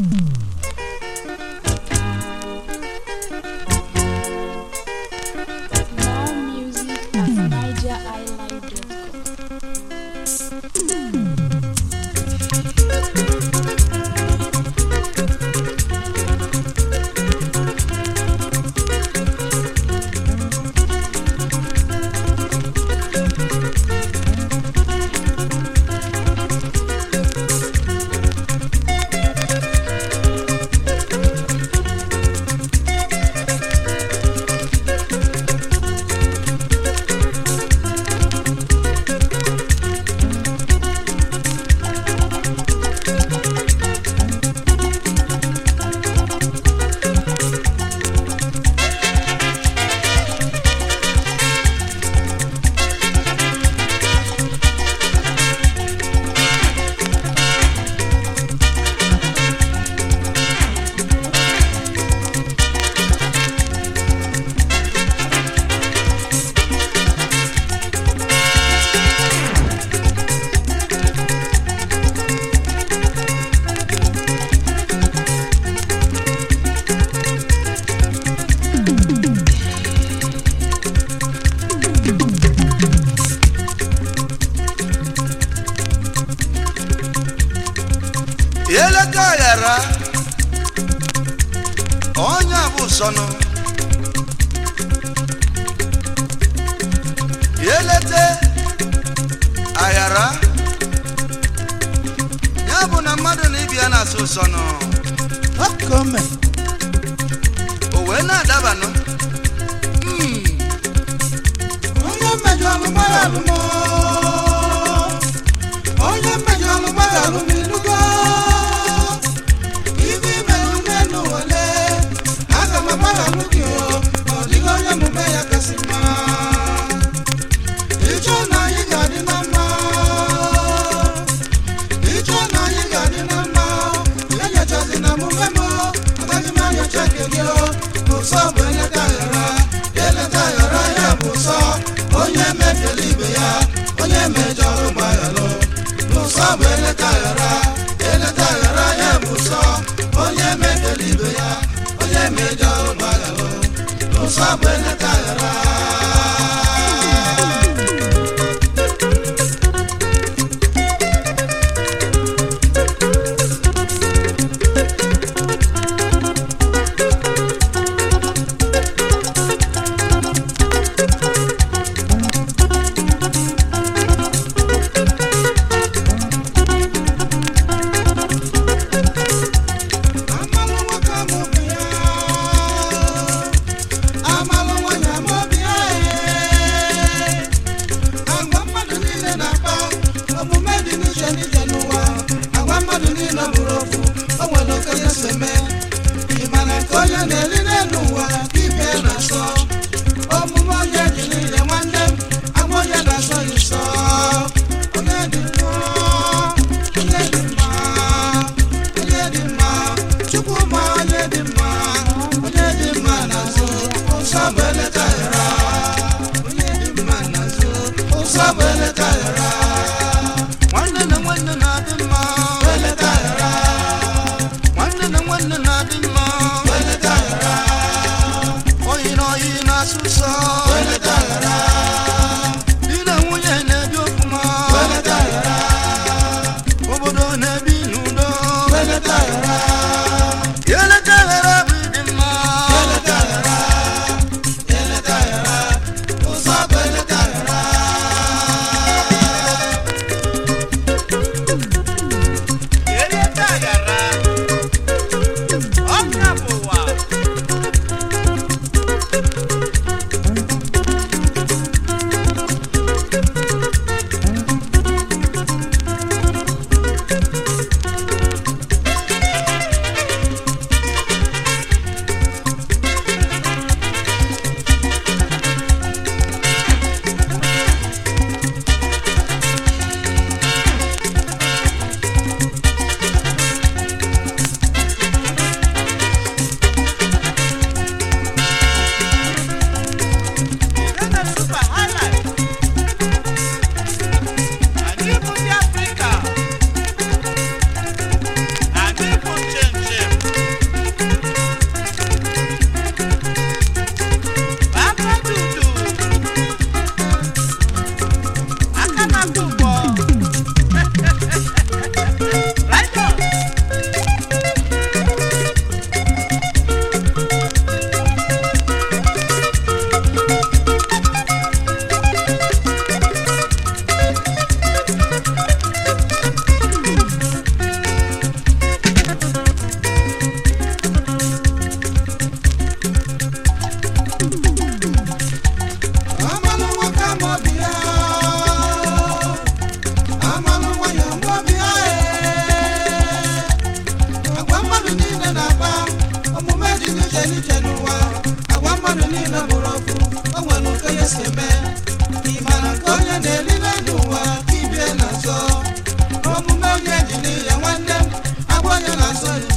More music at nigeriisland.com. eleka ghara onye a bụ sọnụ elete aghara ya bụ na mmadụ na ibia na-asụ sọnụ Akome, o wee na-adabanụ Hmm, onye mmejọ alụgbara alụmọ onye mmejọ alụgbara alụmilugo ibe imelụ n'elu wele aga m agbara alụ gị o ọ dịghị onye omume ya kasị mma ịchọ na anyị ga-adị na mma ịchọ na anyị ga-adị na mma ya nyochazi na omume m agaghị m anyocha nke gị o ụsọ bụ eleta aghara eleta aghara ya bụ ụsọ onye mefere ibe ya onye mejọrọ gbaghalụ n'ụsọ bụ eleta aghara eleta aghara ya bụ ụsọ onye mefere ibe ya onye mejọrọ gbaghalụ n'ụsọ bụ eleta aghara amalụ nwoke amụbi ya amalụ nwanyị amụbi ya ee. agwa mmadụ niile na-akpa omume dị n'iche n'iche n'ụwa agwa mmadụ niile bụrụ ofu o nwere okenye si eme ịmana nke onye na-eri n'elu ụwa ka ibe ya na-asọ omume onye dị niile nwanne m agwa onye na-asọ ya ụsọ onye dị mma onye dị mma onye dị mma chukwu ma onye dị mma onye dị mma n'azụ ụsọ bụ eleta ghara onye dị mma n'azụ ụsọ bụ eleta ghara nwanne na nwanne na-adị mma eleta ghara nwanne na nwanne na-adị mma eleta ghara oyi na oyi n'iche n'ụwa agwa mmadụ niile bụrụ ọkụ o nwere nke ya si eme ịmara nke onye na-elibe n'ụwa ka ibie na-azọ omume onye ji n'ihe nwanne m agwa onye na-azọ ya